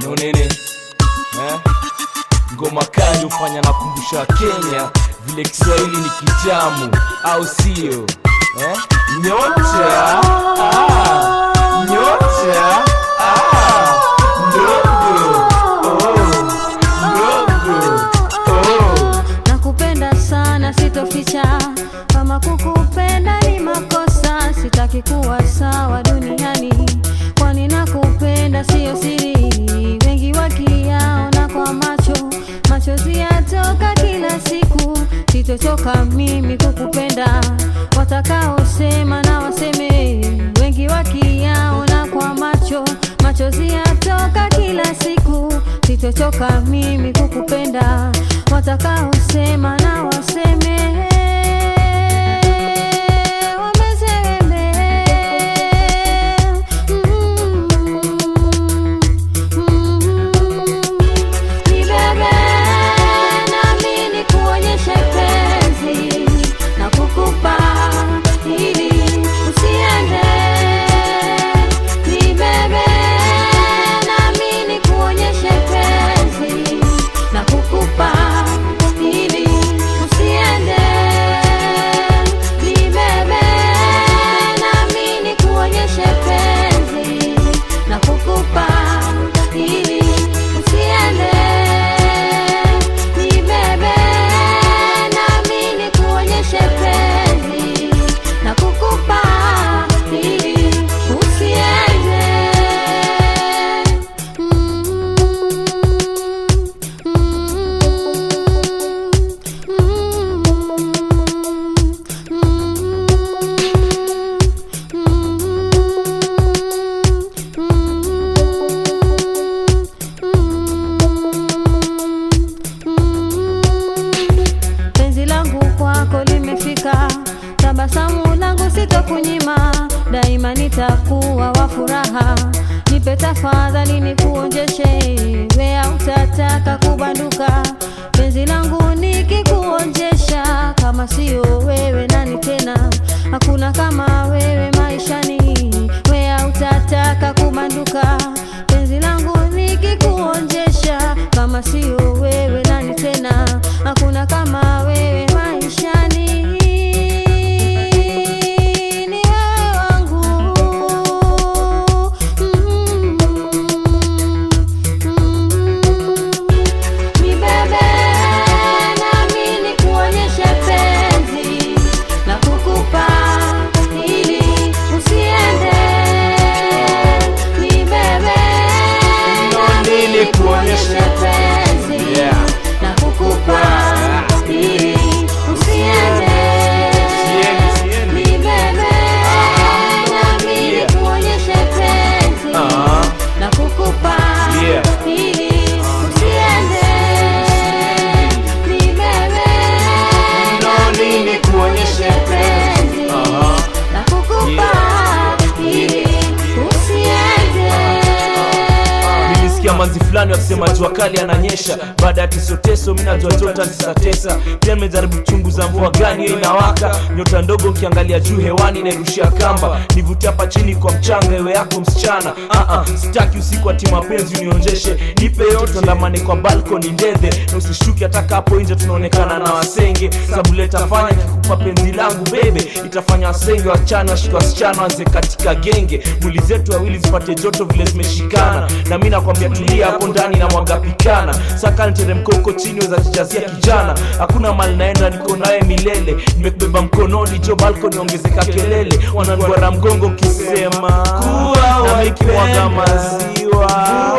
nonene eh? ngoma kali hufanya na kumbusha Kenya vile Kiswahili ni kitamu, au sio eh? Nyota ah, nyota ah, ndogo oh, ndogo oh. nakupenda sana sitoficha kama kukupenda ni makosa sitaki kuwa sawa duniani kwani nakupenda siyo siri wengi wakiyaona kwa macho machozi yatoka kila siku sitochoka mimi kukupenda watakaosema na waseme wengi wakiyaona kwa macho machozi yatoka kila siku sitochoka mimi kukupenda watakaosema na waseme wameseme Mm, mm. Nibebe nami nikuonyeshe penzi na kukupa ili usiende. Nibebe nami nikuonyeshe penzi na kukupa ili usiende. Nibebe nami nikuonyeshe penzi na kukupa ili usiende. Nibebe nami nikuonyeshe penzi na kukupa ili usiende. Mm, penzi langu kwako limefika, tabasamu langu sitokunyima, daima nitakuwa wa furaha. Nipe tafadhali nikuonjeshe, wea utataka kubanduka. Penzi langu nikikuonjesha, kama sio wewe nani tena? Hakuna kama wewe maishani, wea utataka kubanduka. Penzi langu nikikuonjesha, kama sio wewe nani tena? Hakuna kama wewe maishani. Ni wewe wangu. Mm, mm. Nibebe nami nikuonyeshe penzi na kukupa ili usiende. Nibebe nami nikuonyeshe penzi Yeah. na kukupa ili usiende. Sieni, sieni. Nibebe nami Yeah. nikuonyeshe penzi Ah. na kukupa Yeah. ili usiende. Nibebe nami nikuonyeshe penzi Aha. na kukupa ili usiende. nilisikia manzi fulani wakisema jua kali ananyesha baada ya tesoteso mi najua jota tisatesa pia nimejaribu kuchunguza mvua gani hiyo inawaka nyota ndogo ukiangalia juu hewani nairushia kamba nivutia hapa chini kwa mchanga ewe yako msichana uh-uh, sitaki usiku ati mapenzi unionjeshe nipe yote ndamane kwa balkoni ndedhe na usishuki hataka hapo nje tunaonekana na wasenge sababu letafanya kikupa penzi langu bebe itafanya wasenge wachana washika wasichana wanze katika genge mwili zetu wawili zipate joto vile zimeshikana na mi nakwambia tulia hapo ndani na mwaga pikana saka niteremka huko chini weza jijazia kijana hakuna mali naenda niko naye milele nimekubeba mkononi jo balkoni ongezeka kelele wananduara mgongo kisema na mikimwaga maziwa